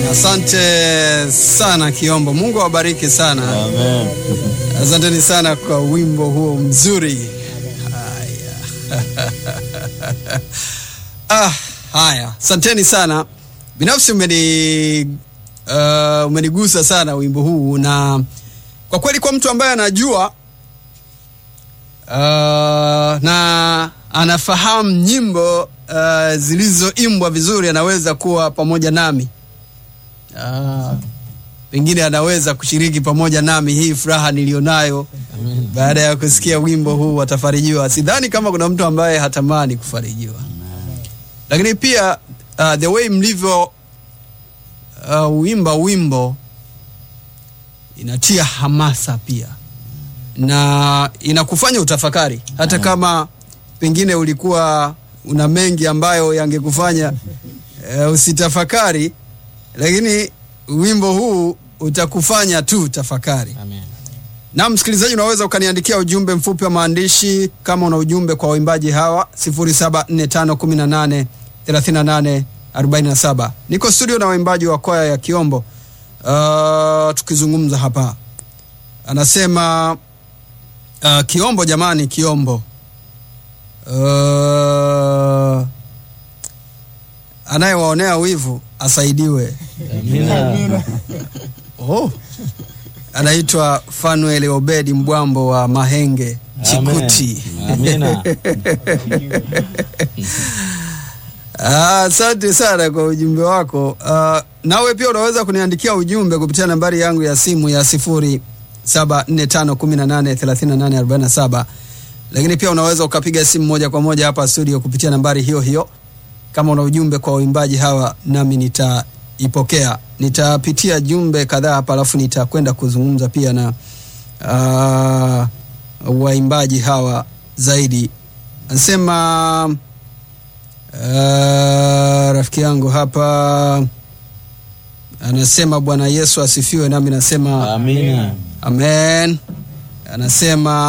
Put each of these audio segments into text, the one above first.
Asante sana Kiombo, Mungu awabariki sana. Amen. Asanteni sana kwa wimbo huo mzuri. Haya. ah, haya, asanteni sana. Binafsi umeni uh, umenigusa sana wimbo huu, na kwa kweli kwa mtu ambaye anajua uh, na anafahamu nyimbo uh, zilizoimbwa vizuri, anaweza kuwa pamoja nami uh, pengine anaweza kushiriki pamoja nami hii furaha nilionayo baada ya kusikia wimbo huu atafarijiwa. Sidhani kama kuna mtu ambaye hatamani kufarijiwa, lakini pia uh, the way mlivyo uh, wimba wimbo inatia hamasa pia na inakufanya utafakari, hata kama pengine ulikuwa una mengi ambayo yangekufanya uh, usitafakari, lakini wimbo huu utakufanya tu tafakari. Amen. Na msikilizaji, unaweza ukaniandikia ujumbe mfupi wa maandishi kama una ujumbe kwa waimbaji hawa 0745183847. Niko studio na waimbaji wa kwaya ya Kiombo uh, tukizungumza hapa. Anasema uh, Kiombo jamani, Kiombo uh, anayewaonea wivu asaidiwe. Amina. Oh. Anaitwa Fanuel Obedi Mbwambo wa Mahenge Chikuti. Amina. Ah, Asante sana kwa ujumbe wako. Ah, nawe pia unaweza kuniandikia ujumbe kupitia nambari yangu ya simu ya sifuri saba nne tano kumi na nane thelathini na nane arobaini na saba lakini pia unaweza ukapiga simu moja kwa moja hapa studio kupitia nambari hiyo hiyo kama una ujumbe kwa waimbaji hawa nami nitaipokea nitapitia jumbe kadhaa hapa alafu nitakwenda kuzungumza pia na uh, waimbaji hawa zaidi anasema uh, rafiki yangu hapa anasema bwana yesu asifiwe nami nasema Amina. Amen. Anasema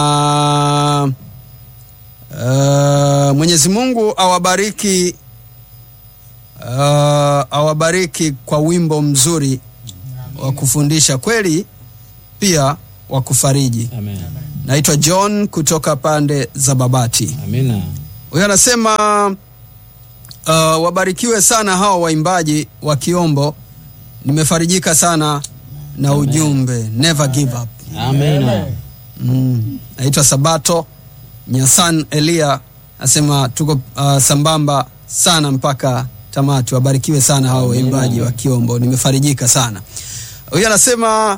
uh, Mwenyezi Mungu awabariki uh, awabariki kwa wimbo mzuri wa kufundisha kweli, pia wa kufariji. Amen. Naitwa John kutoka pande za Babati. Amina. Huyo anasema uh, wabarikiwe sana hawa waimbaji wa Kiombo. Nimefarijika sana na ujumbe never give up. Amina. Mm. Naitwa Sabato Nyasan Elia asema tuko uh, sambamba sana mpaka tamati. Wabarikiwe sana hao waimbaji wa Kiombo, nimefarijika sana. Huyu anasema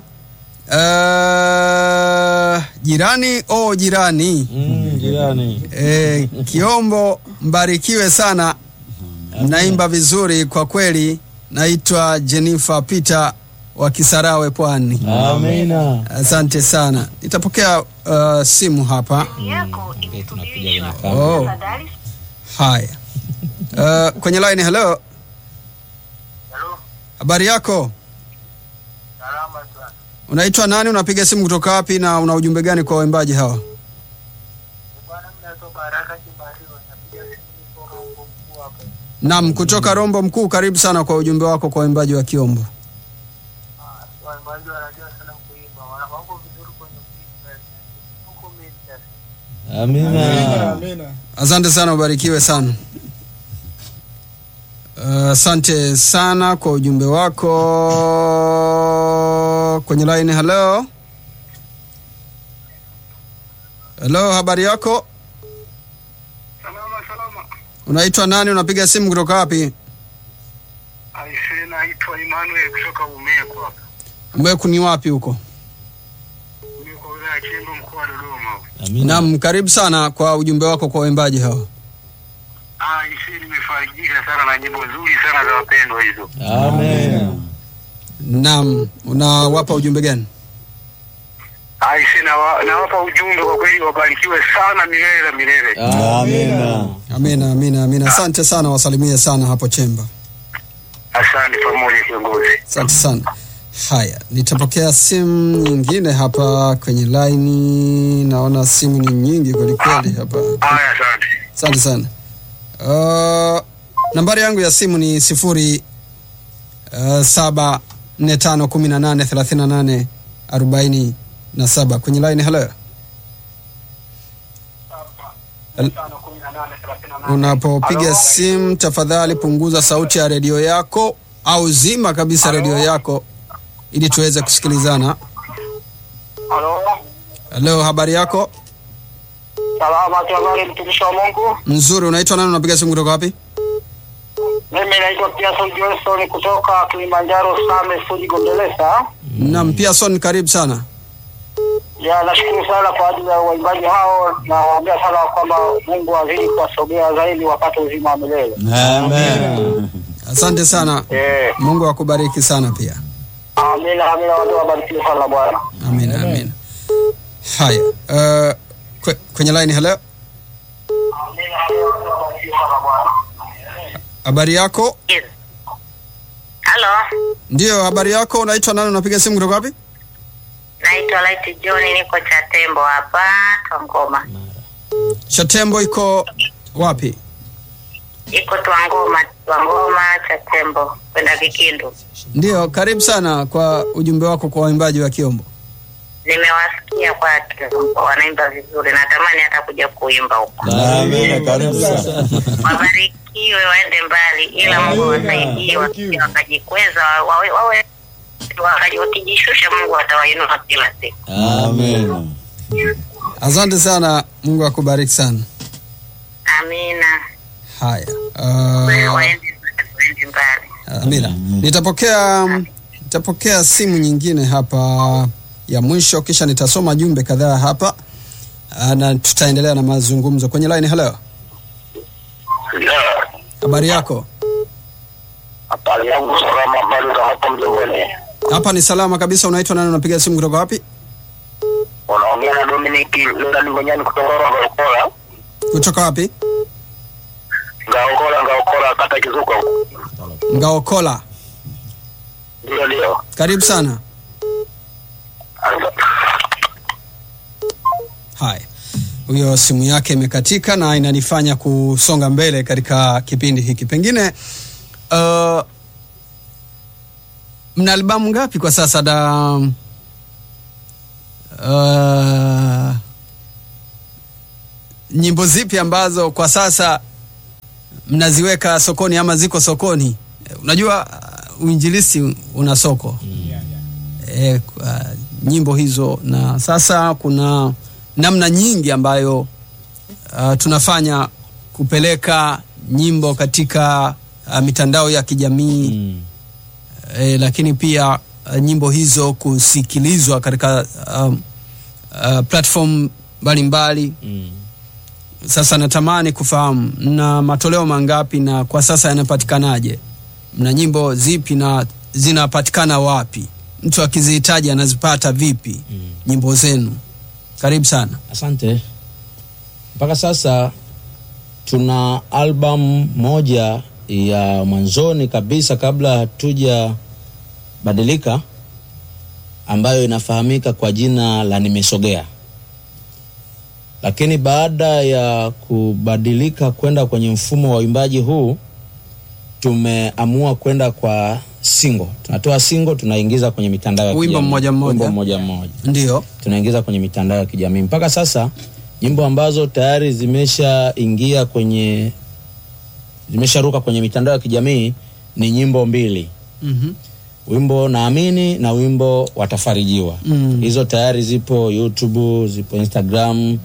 uh, jirani o oh, jirani Mm, jirani. e, Kiombo mbarikiwe sana, naimba vizuri kwa kweli. Naitwa Jennifer Peter wa Kisarawe Pwani. Amina. Asante sana, nitapokea uh, simu hapa. yako Okay, tunakuja kwenye imesubirishwa. kamera. Oh. Tafadhali. Haya, uh, kwenye line. Hello, Halo, habari yako? salama sana. Unaitwa nani? Unapiga simu kutoka wapi, na una ujumbe gani kwa waimbaji hawa? Bwana mnatoka haraka Kimariwa, napiga simu kutoka huko mkuu hapa. Naam, kutoka Rombo Mkuu. Karibu sana kwa ujumbe wako kwa waimbaji wa Kiombo. Ah, waimbaji wanajua sana kuimba, wana mambo vizuri kwenye kuimba. Huko Manchester. Amina. Asante sana, ubarikiwe sana. Uh, Asante sana kwa ujumbe wako kwenye line. Hello, hello, habari yako? Salama salama. Unaitwa nani? Unapiga simu kutoka wapi? Aise, naitwa Emmanuel kutoka Umeko hapa. Mweku ni wapi huko? Umeko wilaya ya Kindu mkoa wa Dodoma. Amina. Naam, karibu sana kwa ujumbe wako kwa waimbaji hawa. Ah, aise, nimefarijika sana na nyimbo nzuri sana za wapendwa hizo. Amen. Naam, unawapa ujumbe gani? Aise, nawa- nawapa ujumbe kwa kweli, wabarikiwe sana milele na milele. Amina. Amina, amina, amina. Asante sana, wasalimie sana hapo Chemba. Asante pamoja kiongozi. Asante sana. Haya, nitapokea simu nyingine hapa kwenye laini. Naona simu ni nyingi kwelikweli hapa. Haya, asante. Asante sana. Uh, nambari yangu ya simu ni sifuri uh, saba nne tano kumi na nane thelathini na nane arobaini na saba kwenye line hello Hel- unapopiga simu tafadhali punguza sauti ya redio yako au zima kabisa redio yako ili tuweze kusikilizana Halo, halo habari yako salama tu, habari mtumishi wa Mungu. nzuri unaitwa nani unapiga simu kutoka wapi Mimi naitwa Pearson Johnson kutoka Kilimanjaro Same Fuji Gombeleza. nam Pearson karibu sana Ya, nashukuru sana kwa ajili ya waimbaji hao, na waombea sana kwamba Mungu azidi kuwasogea zaidi wapate uzima wa milele. Amen. asante sana Eh, mungu akubariki sana pia amina amina, watu wabarikiwe sana Bwana. amina amina haya uh, kwe, kwenye line hello Amina amina, watu wabarikiwe sana Bwana. habari yako Halo, ndio habari yako unaitwa nani unapiga simu kutoka wapi naitwa Light John, niko Chatembo hapa Twangoma. chatembo iko wapi Iko Twangoma, Twangoma Chatembo kwenda Vikindu. ndio karibu sana kwa ujumbe wako kwa waimbaji wa kiombo Nimewasikia kwa Kiombo wanaimba vizuri, natamani hata kuja kuimba huko. Amen. Karibu sana. Wabarikiwe waende mbali, ila Mungu awasaidie wasije wakajikweza, wawe wawe wakaji- wakijishusha, Mungu atawainua kila siku. Amen. asante sana mungu akubariki sana Amina, haya uh, waende waende mbali. amina nitapokea nitapokea simu nyingine hapa ya mwisho kisha nitasoma jumbe kadhaa hapa uh, na tutaendelea na mazungumzo kwenye line hello habari yako Habari yangu salama, habari za hapa mjengoni. hapa ni salama kabisa unaitwa nani unapiga simu kutoka wapi Unaongea na Dominic Lolani Ngonyani kutoka Ngaokola. kutoka wapi Ngaokola, Ngaokola, kata Kizuka. ngaokola Ndio, ndio. karibu sana haya huyo simu yake imekatika na inanifanya kusonga mbele katika kipindi hiki pengine uh, mna albamu ngapi kwa sasa da uh, nyimbo zipi ambazo kwa sasa mnaziweka sokoni ama ziko sokoni Eh, unajua uh, uinjilisi una soko e, uh, nyimbo hizo na sasa kuna namna nyingi ambayo uh, tunafanya kupeleka nyimbo katika uh, mitandao ya kijamii Mm. e, lakini pia uh, nyimbo hizo kusikilizwa katika um, uh, platform mbalimbali Mm. sasa natamani kufahamu mna matoleo mangapi na kwa sasa yanapatikanaje mna nyimbo zipi na zinapatikana wapi mtu akizihitaji anazipata vipi Mm. nyimbo zenu karibu sana Asante. Mpaka sasa tuna album moja ya mwanzoni kabisa kabla hatuja badilika ambayo inafahamika kwa jina la Nimesogea. Lakini baada ya kubadilika kwenda kwenye mfumo wa uimbaji huu tumeamua kwenda kwa single. Tunatoa single tunaingiza kwenye mitandao ya Wimbo kijamii. mmoja mmoja. Wimbo mmoja mmoja ndio tunaingiza kwenye mitandao ya kijamii mpaka sasa nyimbo ambazo tayari zimeshaingia kwenye zimesharuka kwenye mitandao ya kijamii ni nyimbo mbili mm-hmm. wimbo naamini na wimbo watafarijiwa Mm. hizo tayari zipo youtube zipo instagram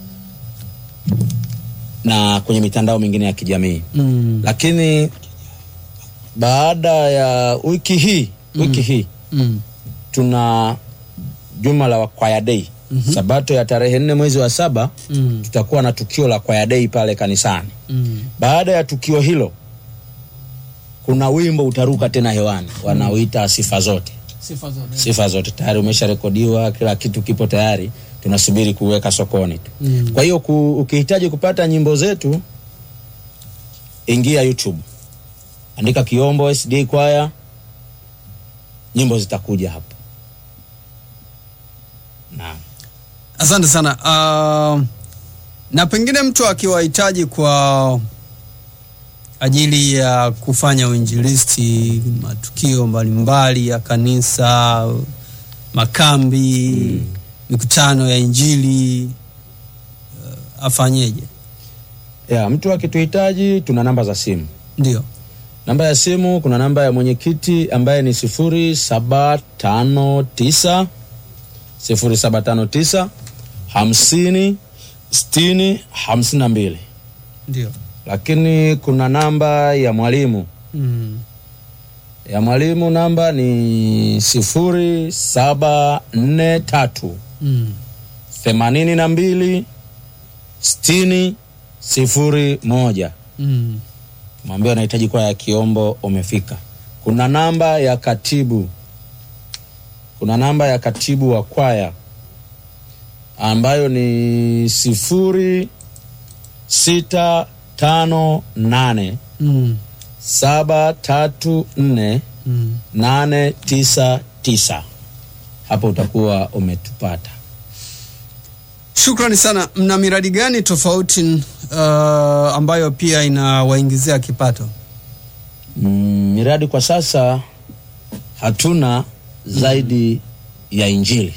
na kwenye mitandao mingine ya kijamii mm. lakini baada ya wiki hii wiki hii mm. tuna juma la kwaya dei mm-hmm. sabato ya tarehe nne mwezi wa saba mm. tutakuwa na tukio la kwaya dei pale kanisani mm. baada ya tukio hilo kuna wimbo utaruka tena hewani wanaoita sifa zote sifa zote sifa zote tayari umesharekodiwa kila kitu kipo tayari tunasubiri kuweka sokoni tu Mm. kwa hiyo ku, ukihitaji kupata nyimbo zetu ingia youtube andika kiombo sd kwaya nyimbo zitakuja hapo naam asante sana uh, na pengine mtu akiwahitaji kwa ajili ya kufanya uinjilisti, matukio mbalimbali ya kanisa, makambi, mikutano ya Injili, uh, afanyeje? ya mtu akituhitaji tuna namba za simu Ndio. namba ya simu kuna namba ya mwenyekiti ambaye ni sifuri saba tano tisa sifuri saba tano tisa hamsini sitini hamsini na mbili Ndio. lakini kuna namba ya mwalimu Mm. ya mwalimu namba ni sifuri saba nne tatu Mm. themanini na mbili sitini sifuri moja Mm. mwambie unahitaji kwaya ya kiombo umefika kuna namba ya katibu kuna namba ya katibu wa kwaya ambayo ni sifuri sita tano nane Mm. saba tatu nne Mm. nane tisa tisa hapo utakuwa umetupata Shukrani sana. Mna miradi gani tofauti uh, ambayo pia inawaingizia kipato? mm, miradi kwa sasa hatuna zaidi ya injili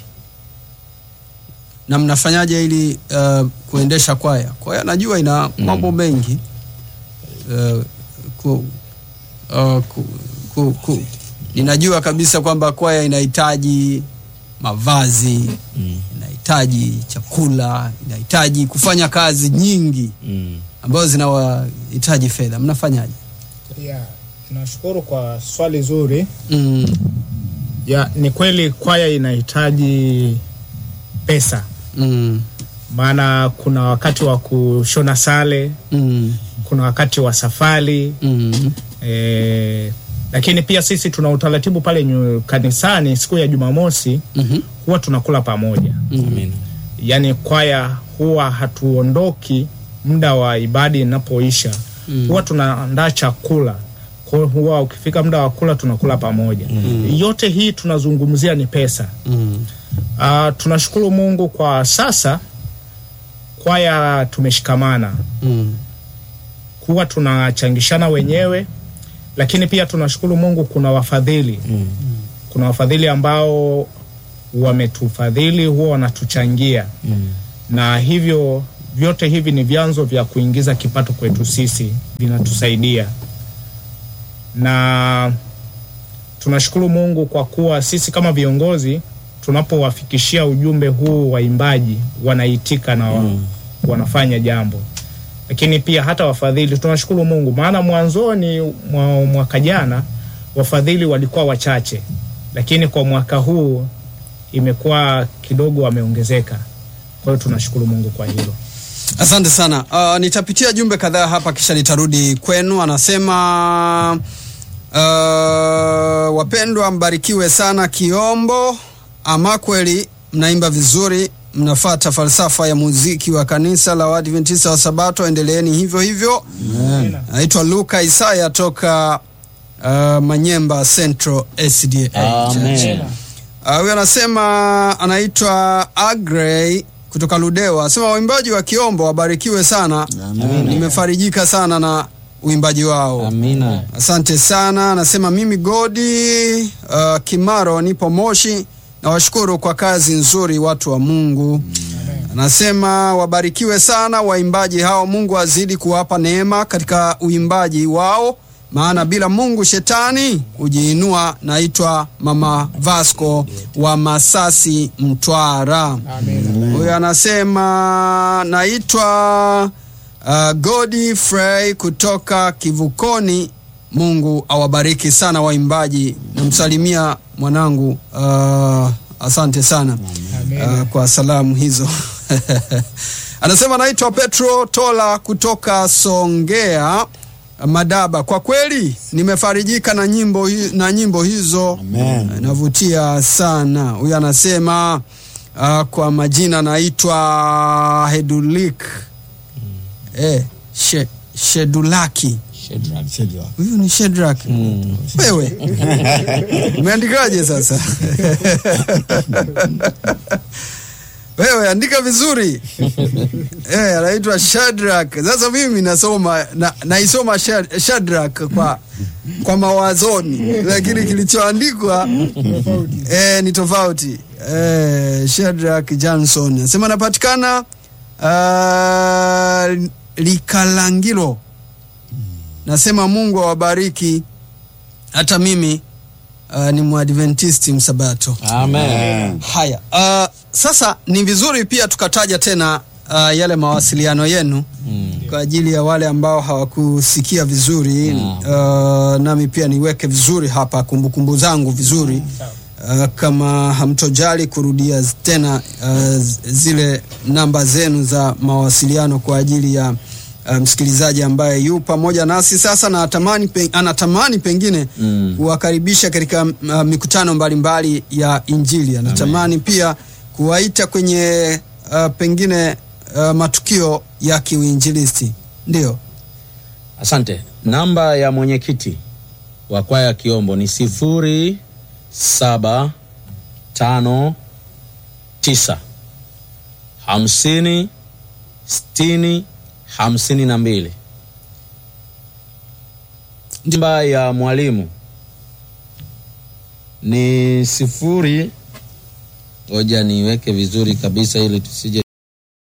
na mnafanyaje ili uh, kuendesha kwaya? Kwaya najua ina mambo mengi uh, ku, uh, ku, ku, ku. Ninajua kabisa kwamba kwaya inahitaji mavazi mm. inahitaji chakula, inahitaji kufanya kazi nyingi Mm. ambazo zinawahitaji fedha. Mnafanyaje? Yeah, tunashukuru kwa swali zuri. mm, Ya, ni kweli kwaya inahitaji pesa, mm, maana kuna wakati wa kushona sare, mm, kuna wakati wa safari mm, e, lakini pia sisi tuna utaratibu pale nyu, kanisani siku ya Jumamosi mhm, huwa tunakula pamoja, Amina. yaani kwaya huwa hatuondoki muda wa ibada inapoisha Mm. huwa tunaandaa chakula kwa hiyo huwa ukifika muda wa kula tunakula pamoja yote hii tunazungumzia ni pesa mm, uh, tunashukuru mungu kwa sasa kwaya tumeshikamana mm, huwa tunachangishana wenyewe lakini pia tunashukuru mungu kuna wafadhili Mm. kuna wafadhili ambao wametufadhili huwa wanatuchangia Mm. na hivyo vyote hivi ni vyanzo vya kuingiza kipato kwetu sisi vinatusaidia na tunashukuru mungu kwa kuwa sisi kama viongozi tunapowafikishia ujumbe huu waimbaji wanaitika na wa, Mm. wanafanya jambo lakini pia hata wafadhili tunashukuru mungu maana mwanzoni mwa mwaka jana wafadhili walikuwa wachache lakini kwa mwaka huu imekuwa kidogo wameongezeka kwa hiyo tunashukuru mungu kwa hilo Asante sana. Uh, nitapitia jumbe kadhaa hapa kisha nitarudi kwenu. Anasema uh, wapendwa, mbarikiwe sana Kiombo. Ama kweli mnaimba vizuri, mnafata falsafa ya muziki wa kanisa la Waadventista wa Sabato. Endeleeni hivyo hivyo. Naitwa Luka Isaya toka uh, Manyemba Central SDA. Amen. Ah, Huyu anasema anaitwa Agrey kutoka Ludewa, anasema waimbaji wa Kiombo wabarikiwe sana. Nimefarijika sana na uimbaji wao. Amina. Asante sana. Anasema mimi Godi uh, Kimaro nipo Moshi, nawashukuru kwa kazi nzuri watu wa Mungu. Anasema wabarikiwe sana waimbaji hao, Mungu azidi kuwapa neema katika uimbaji wao, maana bila Mungu shetani hujiinua. Naitwa Mama Vasco wa Masasi, Mtwara. Huyo anasema naitwa uh, Godfrey kutoka Kivukoni. Mungu awabariki sana waimbaji. Namsalimia mwanangu uh, asante sana uh, kwa salamu hizo. Anasema naitwa Petro Tola kutoka Songea Madaba. Kwa kweli nimefarijika na nyimbo, hi, na nyimbo hizo Amen. navutia sana. Huyu anasema uh, kwa majina naitwa Hedulik eh, she, Shedulaki. Shadrach. Huyu ni Shedrak. Wewe umeandikaje sasa? wewe andika vizuri eh, anaitwa Shadrack. Sasa mimi nasoma na, naisoma Shad- Shadrack kwa kwa mawazoni, lakini kilichoandikwa eh, ni tofauti eh, Shadrack Johnson anasema anapatikana uh, Likalangilo. Nasema Mungu awabariki. Hata mimi uh, ni mwadventisti msabato. Amen. Haya, uh, sasa ni vizuri pia tukataja tena uh, yale mawasiliano yenu Mm. kwa ajili ya wale ambao hawakusikia vizuri uh, nami pia niweke vizuri hapa kumbukumbu zangu vizuri uh, kama hamtojali kurudia z- tena uh, z- zile namba zenu za mawasiliano kwa ajili ya uh, msikilizaji ambaye yu pamoja nasi sasa na atamani pe, anatamani pengine Mm. kuwakaribisha katika uh, mikutano mbalimbali ya Injili. Anatamani pia kuwaita kwenye uh, pengine uh, matukio ya kiuinjilisti. Ndio, Asante. Namba ya mwenyekiti wa kwaya Kiombo ni sifuri saba tano tisa hamsini sitini hamsini na mbili. Namba ya mwalimu ni sifuri, ngoja niweke vizuri kabisa ili tusije